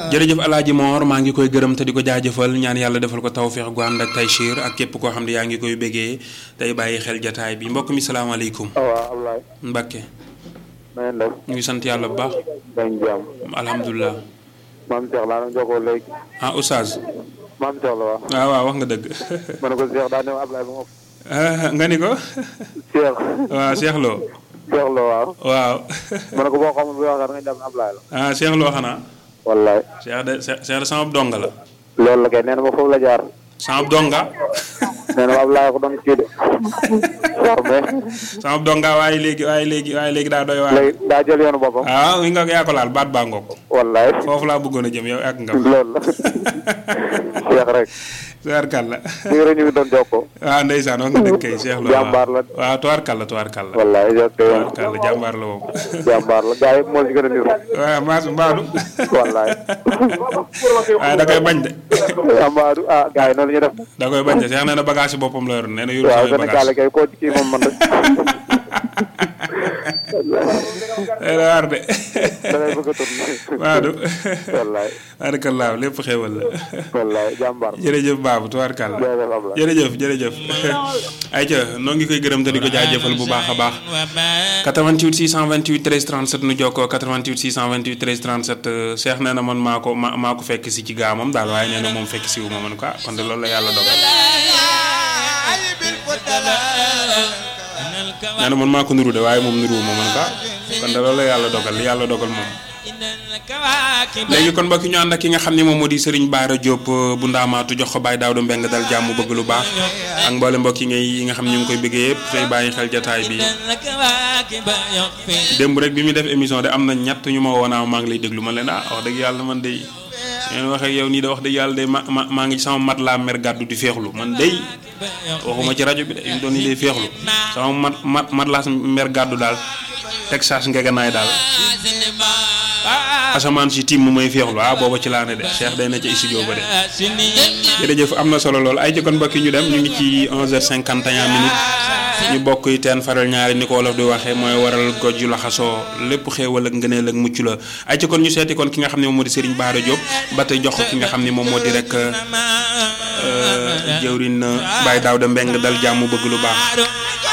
jërëjëf alaaji Moor maa ngi koy gërëm te di ko jaajëfal ñaan yàlla defal ko tawféex gu ànd ak taysiir ak képp koo xam ne yaa ngi koy bégee tey bàyyi xel jataay bi mbokk mi salaamaaleykum waaw Ablaye. Mbàkke na ngeen def. ñu ngi sant yàlla bu baax dañ jàmm. alhamdulilah maam Cheikh laa doon jokkoo léegi. ah oustaz maam Cheikh la wax. waaw waaw wax nga dëgg ma ne ko Cheikh daa ne ma Ablaye ba ma. Ah, nga ni ko Cheikh. waaw Cheikh Lo Cheikh la waaw. waaw ma ne ko boo xamul bu waxee nga jàpp ne Ablaye la. ah Cheikh Lo xanaa wallaay. Cheikh de Cheikh de sama donga la loolu la kay nee na ma foofu la jaar. sama donga nee na ma Ablaye ko doon kii de. waaw mais. sama donga waaye léegi waaye léegi waaye léegi daa doy waar léegi daa jël yoonu boppam. ah wi nga yaa ko laal baat baa ngoog wallaay. foofu laa bëggoon a jëm yow ak nga loolu la. Cheikh rek. tubaarkàlla ñu ngi ñu ngi doon jokkoo. waaw ndeysaan wax nga dëgg kay Cheikh Lo Jàmbaar la. waaw tubaarkàlla tubaarkàlla wallaay jokkoo yoon. tubaarkàlla jàmbaar la moom jàmbaar la gaa yëpp moo ci gën a niru. waaw maas mbaadu wallaay. waaye da koy bañ de Amadou ah gaa yi noonu ñu def. da koy bañ de Cheikh nee na bagage yi boppam la yor nee na yorul waaw samay Sénégal bagage kay koo ci kii moom man rek. day la waar de da ngay bëgg a tourné. Maadu wallaay barakallah lépp xéewal la wallaay jàmbaar. jërëjëf baabu tubaarkàlla jërëjëf Ablaye. jërëjëf jërëjëf ayca noo ngi koy gërëm te di ko jaajëfal bu baax a baax 88 628 13 37 nu jokkoo 88 628 13 37 Cheikh nee na man maa ko ma maa ko fekk si ci gaamam daal waaye nee na moom fekk si wu ma man ko ah kon de loolu la yàlla dogal nee na man maa ko nuru de waaye moom nuruwu ma man ko ah kon de loolu la yàlla dogal li yàlla dogal moom léegi kon mbokki ñu ànd ak ki nga xam ne moom moo di Serigne Bara Diop bu ndaamaatu jox ko Baye Daouda Mbeng dal jàmm bëgg lu baax ak mboole mbokk yi ngay yi nga xam ne ñu ngi koy bëggee yëpp tey bàyyi xel jataay bi démb rek bi muy def émission de am na ñett ñu ma woonaa maa ngi lay déglu man leen ah wax dëgg yàlla man day ngeen waxee yow nii de wax dëgg yàlla de ma ma maa ngi sama mat laa mer gàddu di feexlu man day waxuma ci rajo bi de ñu doon nii day feexlu sama mat mat mat laa mer gàddu daal Texas ngeganaay daal asamaan si tiim mu may feexlu ah booba ci laa ne de Cheikh day na ca studio ba de jërëjëf am na solo lool ay jëkkoon mbokki ñu dem ñu ngi ci 11h51 minutes ñu bokk yi teen faral ñaari ni ko wolof di waxee mooy waral goj yu laxasoo lépp xéewal ak ngëneel ak mucc la ay jëkkoon ñu seeti kon ki nga xam ne moom moo di Serigne Bara Diop ba tey jox ko ki nga xam ne moom moo di rek jëwrin Baye Daouda Mbeng dal jàmm bëgg lu baax